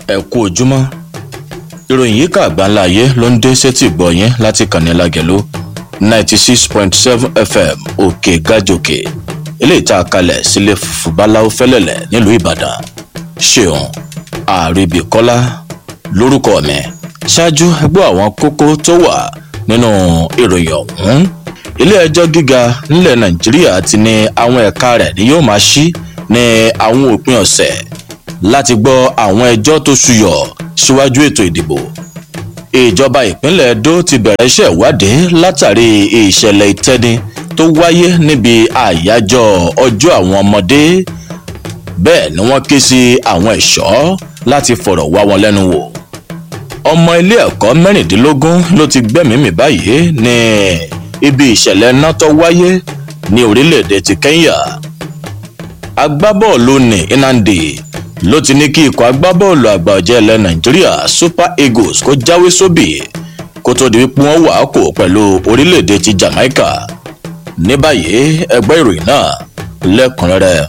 ẹ kú ojúmọ́ ìròyìn yìí kà gbáńlá ayé ló ń dé sétí ìgbọ́ yẹn láti kànnì lágẹ̀lú ninety six point seven fm òkè gàjòkè eléyìí tá a kalẹ̀ sílé fùfú báláwo fẹ́lẹ̀lẹ̀ nílùú ìbàdàn ṣeun àríbíkọ́lá lórúkọ mi ṣáájú ẹgbẹ́ àwọn kókó tó wà nínú ìròyìn ọ̀hún ilé-ẹjọ́ gíga nílẹ̀ nàìjíríà ti ní àwọn ẹ̀ka rẹ̀ ni yóò máa ṣí ní àwọn òpin ọ̀sẹ̀ láti gbọ́ àwọn ẹjọ́ tó ṣúyọ̀ síwájú ètò ìdìbò ìjọba ìpínlẹ̀ edo ti bẹ̀rẹ̀ iṣẹ́ ìwádìí látàrí ìṣẹ̀lẹ̀ ìtẹ́ni tó wáyé níbi àyájọ́ ọjọ́ àwọn ọmọdé bẹ́ẹ̀ ni wọ́n ké sí àwọn ẹ̀ṣọ́ láti fọ̀rọ̀ wá wọn lẹ́nu wò ọmọ ilé ẹ̀kọ́ mẹ́rìndínlógún ló ti gbẹ́mìí báyìí ní ibi ìṣẹ̀lẹ̀ náà tó wáyé ní orílẹ̀-èdè ti kenya agbábọ́ọ̀lù ní inandi ló ti ní kí ikọ̀ agbábọ́ọ̀lù àgbà ọ̀jẹ̀ ilẹ̀ nàìjíríà super eagles kó jáwé sóbì kó tó di wípé wọ́n wà á kó pẹ̀lú orílẹ̀-èdè ti jamaica ní báyìí ẹgbẹ́ ìròyìn náà lẹ́kùnrẹ́rẹ́.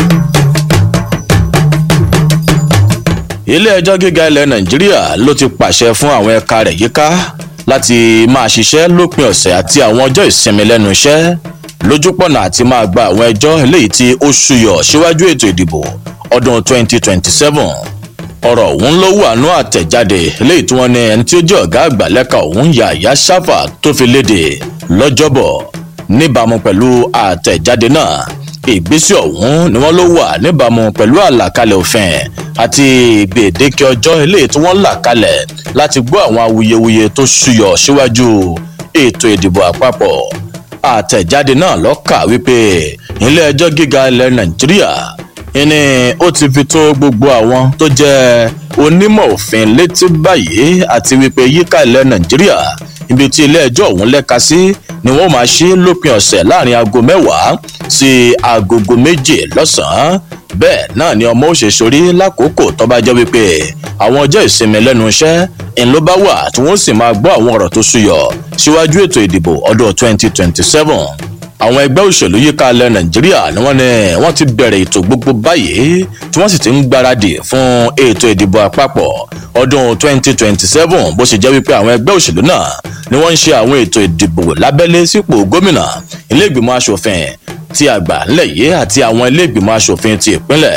ilé-ẹjọ́ gíga ilẹ̀ nàìjíríà ló ti pàṣẹ fún àwọn ẹ̀ka rẹ̀ yíká láti máa ṣiṣẹ́ lópin ọ̀sẹ̀ àti àwọn ọjọ́ ìsinmi lẹ́nu iṣẹ́ lójúpọ̀nà àti máa gba àwọn ẹjọ́ eléyìí tí ó ṣúyọ̀ síwájú ètò ìdìbò ọdún 2027 ọ̀rọ̀ ọ̀hún ló wà nú àtẹ̀jáde eléyìí tí wọ́n ní ẹni tí ó jẹ́ ọ̀gá àgbà lẹ́ka ọ̀hún yàyà sáfà tó fi léde lọ́jọ́bọ̀ níbàámu pẹ̀lú àtẹ̀jáde náà ìgbésẹ̀ ọ̀hún ni wọ́n ló wà níbàámu pẹ̀lú àlàkalẹ̀ òfin àti gbèdéke ọjọ́ eléyìí tí wọ́n là kalẹ̀ láti gbọ́ àwọn awuyewuye tó ṣúyọ̀ síwájú ètò ìdìbò àpapọ̀ àtẹ̀jáde náà lọ́kà wípé ilé ẹjọ́ gíga ilẹ̀ nàìjíríà ìní ó ti fi tó gbogbo àwọn tó jẹ́ onímọ̀ òfin létí báyìí àti wípé yíká ilẹ̀ nàìjíríà ibi tí ilé ẹjọ́ ọ̀hún lẹ́ka sí ni wọ́n máa ṣí lópin ọ̀sẹ̀ láàrin aago mẹ́wàá sí agogo méje lọ́sàn-án bẹ́ẹ̀ náà ni ọmọ òṣèṣorí lákòókò tó bá jẹ́ wípé àwọn ọjọ́ ìsinmi lẹ́nu iṣẹ́ ńlọ bá wà tí wọ́n sì máa gbọ́ àwọn ọ̀rọ̀ tó súyọ̀ síwájú ètò ìdìbò ọdún 2027 àwọn ẹgbẹ́ òṣèlú yíká ilẹ̀ nàìjíríà ni wọ́n ní wọ́n ti bẹ̀rẹ̀ ètò gbogbo báyìí tí wọ́n sì ti ń gbáradì fún ètò ìdìbò àpapọ̀ ọdún 2027 bó ṣe jẹ́ wípé àwọn ẹgbẹ́ òṣèlú náà ni wọ́n ń ṣe àwọn ètò ìdìbò lábẹ́lé sípò gómìnà ilé ìgbìmọ̀ asòfin ti àgbà ńlẹ̀ yìí àti àwọn ilé ìgbìmọ̀ asòfin ti ìpínlẹ̀.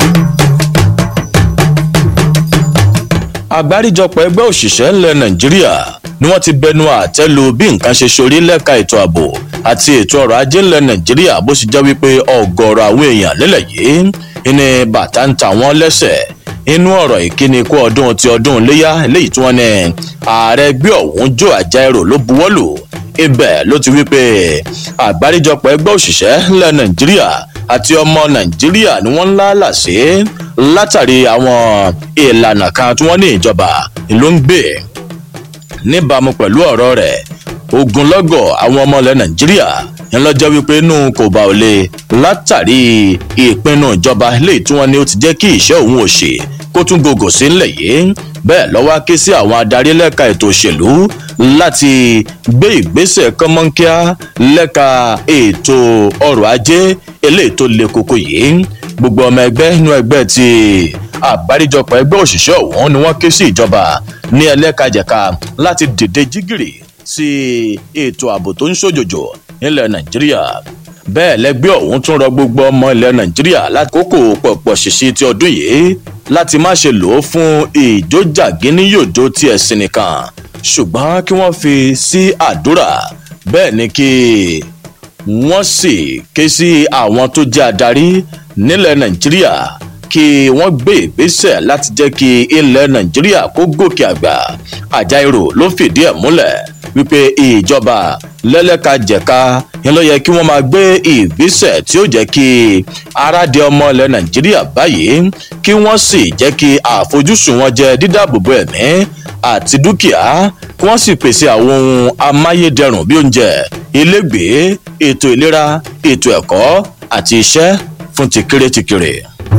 àgbáríjọpọ̀ ẹgbẹ́ òṣìṣẹ́ ńlẹ̀ nàìjíríà ni wọ́n ti bẹnu àtẹ́ lu bí nǹkan ṣe ṣorí lẹ́ka ètò ààbò àti ètò ọrọ̀ ajé ńlẹ̀ nàìjíríà bó ṣe jẹ́ wípé ọ̀gọ̀ọ̀rọ̀ àwọn èèyàn nílẹ̀ yìí ní bàtà ń ta wọ́n lẹ́sẹ̀ inú ọ̀rọ̀ ìkíni kú ọdún ti ọdún iléyà eléyìí tí wọ́n ní ààrẹ ẹgbẹ́ ọ̀hún jò àjẹrò ló buwọ́lù ibẹ̀ ló ti wípé àgbáríjọpọ̀ ẹgbẹ́ òṣìṣẹ́ ńlẹ̀ nàìjíríà àti ọmọ nàìjíríà ni wọ́n ń lálà sí látàrí àwọn ìlànà kan tí wọ́n ní ìjọba ló ń gbé níbàámu pẹ̀lú ọ̀rọ̀ rẹ̀ ogunlọ́gọ̀ àwọn ọmọ ilẹ̀ nàìjíríà ńlọ́jọ́ wípé inú kò bá ò lè látàrí ìpinnu ìjọba léyìí tí wọ́n ní ó ti jẹ́ kí ìṣẹ́ òun ò ṣe kó tún gògò sí ńlẹ̀ yìí bẹ́ẹ̀ lọ́wọ́ ké sí àwọn adarí lẹ́ka ètò òṣèlú láti gbé ìgbésẹ̀ kọ́mọ́nkíá lẹ́ka ètò ọrọ̀ ajé eléyìí tó le koko yìí gbogbo ọmọ ẹgbẹ́ inú ẹgbẹ́ ti àgbáríjọpọ̀ ẹgbẹ́ òṣìṣẹ́ ọ̀hún ni wọ́n ké sí ìjọba ní ẹlẹ́kajẹ̀ka láti dìde jígìrì sí ètò ààbò tó ń ṣòjòjò nílẹ̀ nàìjíríà bẹ́ẹ̀ lẹ́gbẹ́ ọ̀hún tún rọ gbogbo ọmọ ilẹ̀ nàìjíríà lákòókò pọ̀pọ̀ ṣìṣì ti ọdún yìí láti má ṣe lò ó fún ìjójàgínníyòjó ti ẹ̀sìn nìkan ṣùgbọ́n kí wọ́n fi sí àdúrà bẹ́ẹ̀ ni kí wọ́n sì ké sí àwọn tó jẹ́ adarí nílẹ̀ nàìjíríà kí wọ́n gbé ìgbésẹ̀ láti jẹ́ kí ilẹ̀ nàìjíríà kó gòkè àgbà àjàìrò ló fìdí ẹ̀ múlẹ̀ wípé ìjọba lẹ́lẹ́kajẹ̀ka yẹn ló yẹ kí wọ́n máa gbé ìgbésẹ̀ tí ó jẹ́ kí aráàdé ọmọ ilẹ̀ nàìjíríà báyìí kí wọ́n sì jẹ́ kí àfojúsùn wọn jẹ́ dídáàbòbò ẹ̀mí àti dúkìá kí wọ́n sì pèsè àwọn ohun amáyédẹrùn bí oúnjẹ ilégbèé ètò ìlera ètò ẹ̀kọ́ àti iṣẹ́ fún tìkéré tìkéré.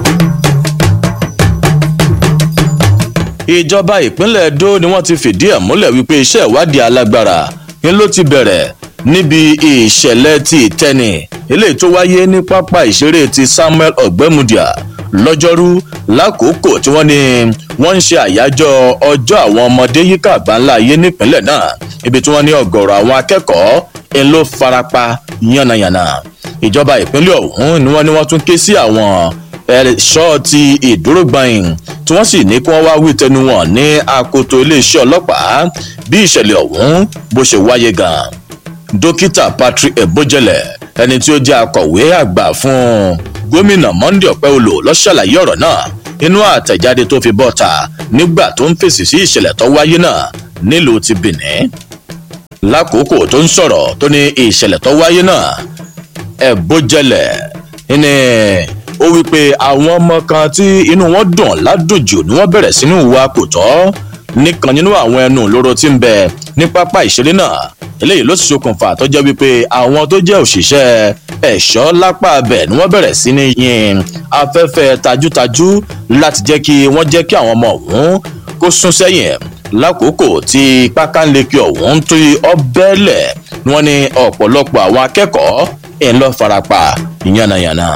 ìjọba ìpínlẹ̀ edo ni wọ́n ti fìdí ẹ̀ múlẹ̀ wípé iṣẹ́ ìwádìí alágbára ni ló ti bẹ̀rẹ̀ níbi ìṣẹ̀lẹ̀ ti ìtẹ́ni eléyìí tó wáyé ní pápá ìṣeré ti samuel ọ̀gbẹ́mudia lọ́jọ́rú lákòókò tí wọ́n ní wọ́n ń ṣe àyájọ́ ọjọ́ àwọn ọmọdé yíká àgbáńlá ayé nípínlẹ̀ náà ibi tí wọ́n ní ọ̀gọ̀rọ̀ àwọn akẹ́kọ̀ọ́ ń ló farapa yánnayànna ìjọba ìpínlẹ̀ ọ̀hún ni wọ́n ní wọ́n tún ké sí àwọn ẹ̀ṣọ́ ti ìdúrógbọ̀nyìn tí wọ́n sì ní kí wọ́n wá wí tẹnu wọn ní akoto iléeṣẹ́ ọlọ́pàá bí ìṣẹ̀lẹ̀ ọ̀hún bó ṣe wáyé gan-an dókítà patrick ebojele ẹni tí ó jẹ́ akọ̀wé àgbà fún gómìnà monday ọ̀pẹ́olò ló ṣàlàyé ọ̀rọ̀ náà inú àtẹ̀jáde tó fi bọ́ta nígbà tó ń fèsì sí ìṣẹ̀lẹ̀ tó wáyé náà nílùú ti benin lákòókò tó ń sọ̀rọ̀ tó ní ìṣẹ̀lẹ̀ tó wáyé náà ẹ̀bójẹlẹ̀ ní ó wí pé àwọn ọmọ kan tí inú wọn dùn ládùjù ni wọ́n bẹ̀rẹ̀ sínú ìwà kò tọ́ nìkan nínú àwọn ẹnu lóró tí ń bẹ ní pápá ìṣeré náà eléyìí ló sì ṣokùnfà tó jẹ́ wípé àwọn tó jẹ́ òṣìṣẹ́ ẹ̀ṣọ́ lápá abẹ ni wọ́n bẹ̀rẹ̀ sí ní yin afẹ́fẹ́ tajútajú láti jẹ́ kí wọ́n jẹ́ kí àwọn ọmọ ọ̀hún kó sún sẹ́yìn lákòókò tí pákánleke ọ̀hún tó ọbẹ̀lẹ̀ ni wọ́n ní ọ̀pọ̀lọpọ̀ àwọn akẹ́kọ̀ọ́ ẹ̀ ń lọ farapa yánnayànna.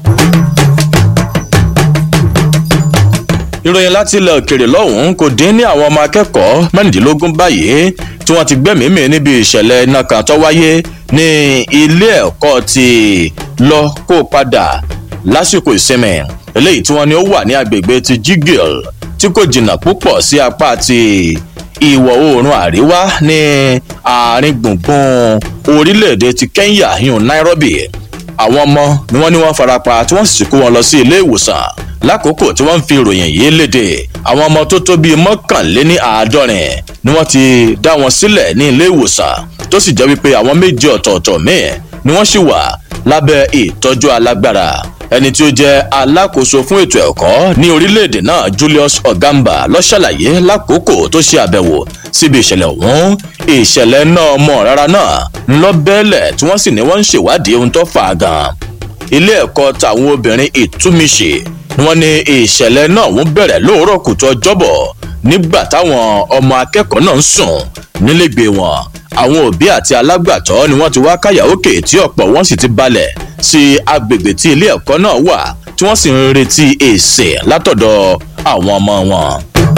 ìròyìn láti ilẹ̀ òkèrè lọ́hùn-ún kò dín ní àwọn ọmọ akẹ́kọ̀ọ́ mẹ́rìndínlógún báyìí tí wọ́n ti gbẹ́mìí níbi ìṣẹ̀lẹ̀ iná kan tó wáyé ní ilé ẹ̀kọ́ ti lọ kó padà lásìkò ìsinmi eléyìí tí wọ́n ní ó wà ní agbègbè ti jigil tí kò jìnnà púpọ̀ sí apá ti ìwọ̀ oòrùn àríwá ní àárín gbùngbùn orílẹ̀-èdè ti kenya yun nairobi àwọn ọmọ ni wọ́n ní wọ́n farapa tí wọ́n sì kó wọn lọ sí ilé ìwòsàn lákòókò tí wọ́n ń fi ìròyìn yìí léde àwọn ọmọ tó tó bíi mọ́kànléní àádọ́rin ni wọ́n ti dá wọn sílẹ̀ ní ilé ìwòsàn tó sì jẹ́ wípé àwọn méje ọ̀tọ̀ọ̀tọ̀ míì ni wọ́n sì wà lábẹ́ ìtọ́jú alágbára ẹni tí ó jẹ́ alákòóso fún ètò ẹ̀kọ́ ní orílẹ̀-èdè náà julius ogamba ló ṣàlàyé lákòókò tó ṣe àbẹ̀wò síbi ìṣẹ̀lẹ̀ ọ̀hún ìṣẹ̀lẹ̀ náà mọ̀ rárá náà ńlọ bẹ́ẹ̀lẹ̀ tí wọ́n sì ní wọ́n ń ṣèwádìí ohun tó fà á gan ilé ẹ̀kọ́ tàwọn obìnrin ìtúmíṣe ni wọ́n ní ìṣẹ̀lẹ̀ náà ń bẹ̀rẹ̀ lóòrọ̀ kùtù ọjọ́bọ̀ nígbà táwọn ọmọ akẹ́kọ̀ọ́ náà ń sùn nílégbé wọn àwọn òbí àti alágbàtọ́ ni wọ́n ti wá káyà òkè tí ọ̀pọ̀ wọn sì ti balẹ̀ sí agbègbè tí ilé ẹ̀kọ́ náà wà tí wọ́n sì ń retí èsì látọ̀dọ̀ àwọn ọmọ wọn.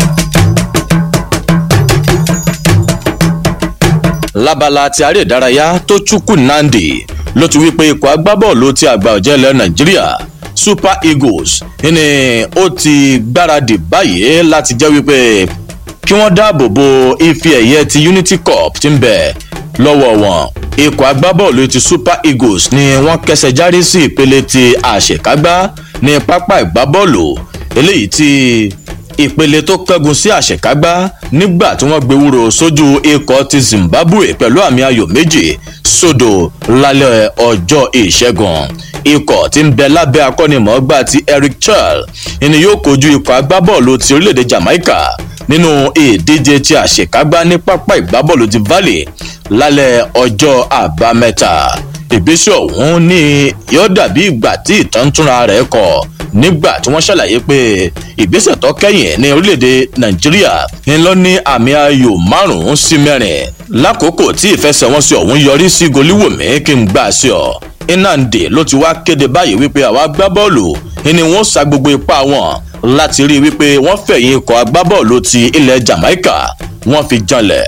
lábala ti aré ìdárayá tó chukwu nandi ló ti wí pé ikọ̀ agbábọ́ọ̀lù ti àgbà ọ̀jẹ̀ ilẹ̀ nàìjíríà super eagles ní ó ti gbáradì báyìí láti jẹ́ wípé kí wọ́n dáàbò bo ife ẹ̀yẹ ti unity cup ti ń bẹ̀ lọ́wọ́ wọn ikọ̀ agbábọ́ọ̀lù ti super eagles ni wọ́n kẹsẹ̀ járí sí ìpele ti àṣekágbá ní pápá ìgbábọ́ọ̀lù eléyìí ti ìpele tó kẹ́gun sí àṣekágbá nígbà tí wọ́n gbé wúro sójú ikọ̀ ti zimbabwe pẹ̀lú àmì ayò méjì sódò lálẹ́ ọjọ́ ìṣẹ́gun ikọ̀ tí ń bẹ lábẹ́ akọ́nimọ̀ọ́gbà ti eric charles ni yóò kojú ikọ̀ agbábọ́ọ̀lù ti orílẹ̀-èdè jamaica nínú ìdíje tí àṣekágbá ní pápá ìgbábọ́ọ̀lù ti valley lálẹ́ ọjọ́ àbámẹ́ta ìgbésẹ̀ ọ̀hún ní yóò dàbí ìgbà tí ìtàn túnra rẹ̀ kọ̀ nígbà tí wọ́n ṣàlàyé pé ìgbésẹ̀ tó kẹ́yìn ní orílẹ̀-èdè nàìjíríà ń lọ ní àmì ayò márùn-ún sí mẹ́rin lákòókò tí ìfẹsẹ̀wọnsẹ̀ ọ̀hún yọrí sí goliwomi kí n gbà sí ọ inande ló ti wá kéde báyìí wípé àwọn agbábọ́ọ̀lù ni wọ́n sa gbogbo ipá wọn láti rí i wípé wọ́n fẹ̀yìn ikọ̀ agbábọ́ọ̀lù ti ilẹ̀ jamaica wọ́n fi janlẹ̀.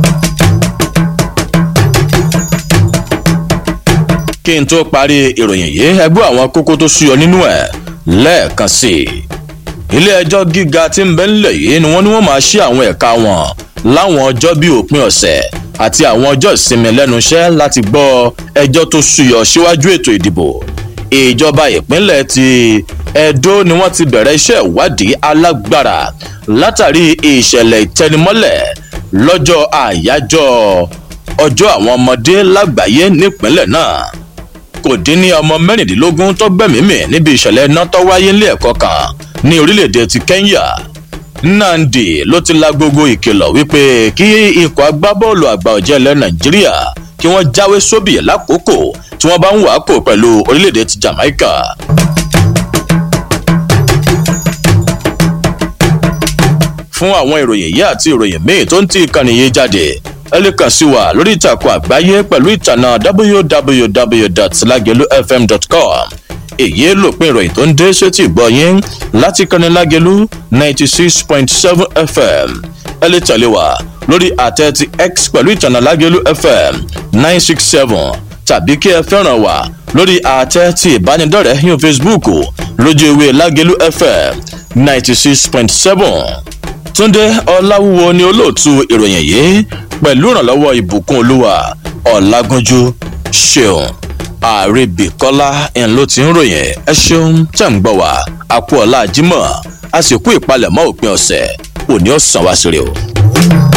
kí n tó parí ìròyìn yìí ẹgbẹ́ àwọn kókó tó súyọ nínú ẹ̀ lẹ́ẹ̀kan sí i. ilé ẹjọ́ gíga tí ń bẹ ńlẹ̀ yìí ni wọ́n ní wọ́n máa ṣí àwọn ẹ̀ka wọn láwọn ọjọ́ bíi òpin ọ̀sẹ̀ àti àwọn ọjọ́ ìsinmi lẹ́nu iṣẹ́ láti gbọ́ ẹjọ́ tó súyọ síwájú ètò ìdìbò. ìjọba ìpínlẹ̀ ti edo ni wọ́n ti bẹ̀rẹ̀ iṣẹ́ ìwádìí alágbára látàrí ìṣẹ̀lẹ̀ ìtẹnimọ́lẹ̀ lọ́jọ́ àyájọ́ ọjọ́ àwọn ọmọdé lágbàáyé nípínlẹ̀ náà kò dín ní ọmọ mẹ́rìndínlógún tó gbẹ̀mímì níbi ìṣẹ̀lẹ̀ iná tó wáyé nílé ẹ̀kọ́ kan ní orílẹ̀-èdè ti kenya nnamdi ló ti la gbogbo ìkìlọ̀ wípé kí ikọ̀ agbábọ́ọ̀lù àgbà ọ̀jẹ̀ ilẹ̀ nàìjíríà kí wọ́n jáwé sóbì lákòókò tí wọ́n bá ń wàákò pẹ̀lú orílẹ̀-èdè ti jamaica. fún àwọn ìròyìn yìí àti ìròyìn míì tó ń tí ìkànnì yìí jáde ẹ lè kàn sí wa lórí ìtàkùn àgbáyé pẹ̀lú ìtànà www.lagelufm.com èyí lòpin ìròyìn tó ń dé sétí ìgbọ́ yín láti kanilágelu ninety six point seven fm ẹ lè tẹ̀lé wa lórí àtẹ ti x pẹ̀lú ìtànà lágelu fm nine six seven tàbí kí ẹ fẹ́ràn wa lórí àtẹ ti ìbánidọ́rẹ̀ẹ́ yín facebook lójú ewé lágelu fm ninety six point seven túndé ọláwúwo ni olóòtú ìròyìn yìí pẹ̀lú ìrànlọ́wọ́ ìbùkún olúwa ọ̀làgúnjú ṣeun àrèbìkọ́lá ẹ̀ ló ti ń ròyìn ẹ ṣeun tẹ̀ ń gbọ́ wá àpò ọ̀la jimoh a sì kú ìpalẹ̀mọ́ òpin ọ̀sẹ̀ òní ọ̀sán wá sí rè o.